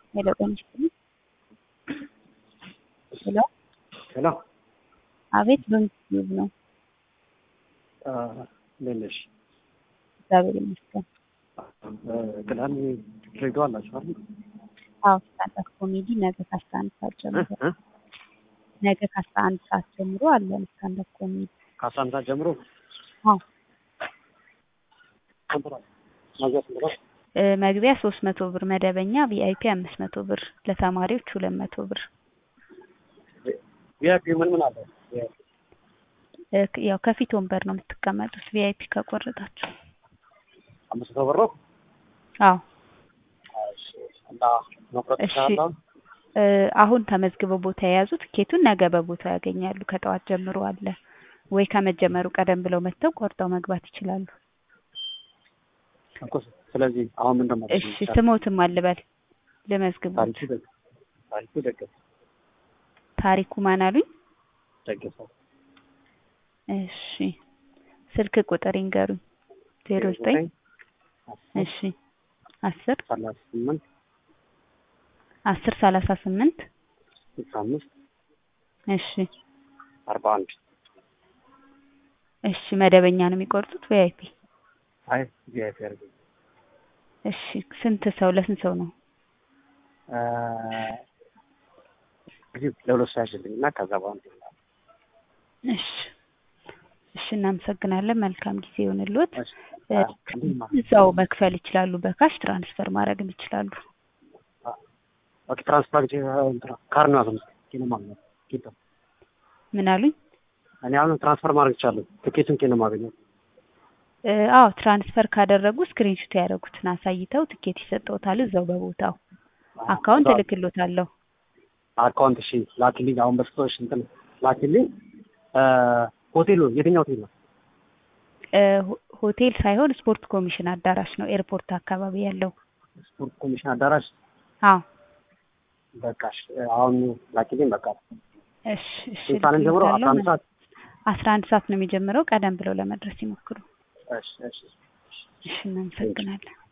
ሄሎ ጤና ይስጥልኝ። ሄሎ ሄሎ አቤት በምስሉ ነው። እንዴት ነሽ? እግዚአብሔር ይመስገን። ቅዳሜ ድሬዳዋ አላችሁ አይደል? አዎ ስታንዳፕ ኮሜዲ ነገ ከአስራ አንድ ሰዓት ጀምሮ እ? ነገ ከአስራ አንድ ሰዓት ጀምሮ አለን ስታንዳፕ ኮሜዲ። ከአስራ አንድ ሰዓት ጀምሮ አዎ መግቢያ ስንት ነው? እ፣ መግቢያ ሶስት መቶ ብር መደበኛ፣ ቪአይፒ አምስት መቶ ብር፣ ለተማሪዎች ሁለት መቶ ብር። ቪአይፒ ምን ምን አለ? እ፣ ክ- ያው ከፊት ወንበር ነው የምትቀመጡት ቪአይፒ ከቆረጣችሁ። አምስት መቶ ብር ነው? አዎ እሺ። እና መቁረጥ እሺ። ይቻላል? እ፣ አሁን ተመዝግበው ቦታ የያዙ ትኬቱን ነገ በቦታው ያገኛሉ። ከጠዋት ጀምሮ አለ ወይ ከመጀመሩ ቀደም ብለው መጥተው ቆርጠው መግባት ይችላሉ። እኮ ስለዚህ አሁን ምን ደግሞ እሺ ስሞትም አልበል ልመዝግቡ። ታሪኩ ደግ ታሪኩ ደገፈ ታሪኩ ማን አሉኝ? ደገፈ እሺ ስልክ ቁጥር ይንገሩኝ። ዜሮ ዘጠኝ እሺ አስር ሰላሳ ስምንት አስር ሰላሳ ስምንት ስልሳ አምስት እሺ አርባ አንድ እሺ መደበኛ ነው የሚቆርጡት ቪአይፒ? አይ ቪአይፒ አድርገኝ እሺ ስንት ሰው ለስንት ሰው ነው? እ፣ እንግዲህ ለሁለት ሰው ያሽልኝ እና ከዛ በኋላ እሺ እሺ እናመሰግናለን። መልካም ጊዜ ይሆንልዎት። እሺ። እ፣ አ፣ እንዴት ማለት እዛው መክፈል ይችላሉ። በካሽ ትራንስፈር ማድረግም ይችላሉ። ኦኬ ትራንስፈር ካርድ ነው አዘምስ ኪሎ ማለት ነው ኪሎ ምን አሉኝ? እኔ አሁን ትራንስፈር ማድረግ ይቻላል ትኬቱን ኪሎ ማገኘው እ፣ አዎ ትራንስፈር ካደረጉ ስክሪንሾት ያደረጉትን አሳይተው ትኬት ይሰጠውታል እዛው በቦታው። አካውንት እልክሎታለሁ። አካውንት እሺ ላኪልኝ አሁን በስቶሽ እንትን ላኪልኝ እ፣ ሆቴሉ የትኛው ሆቴል ነው እ፣ ሆ- ሆቴል ሳይሆን ስፖርት ኮሚሽን አዳራሽ ነው ኤርፖርት አካባቢ ያለው። ስፖርት ኮሚሽን አዳራሽ አዎ በቃ እሺ አሁን ላኪልኝ በቃ እሺ እሺ ስንት ሰዓት ነው የሚጀምረው አስራ አንድ ሰዓት አስራ አንድ ሰዓት ነው የሚጀምረው። ቀደም ብለው ለመድረስ ይሞክሩ። እሺ እሺ እሺ እናመሰግናለን።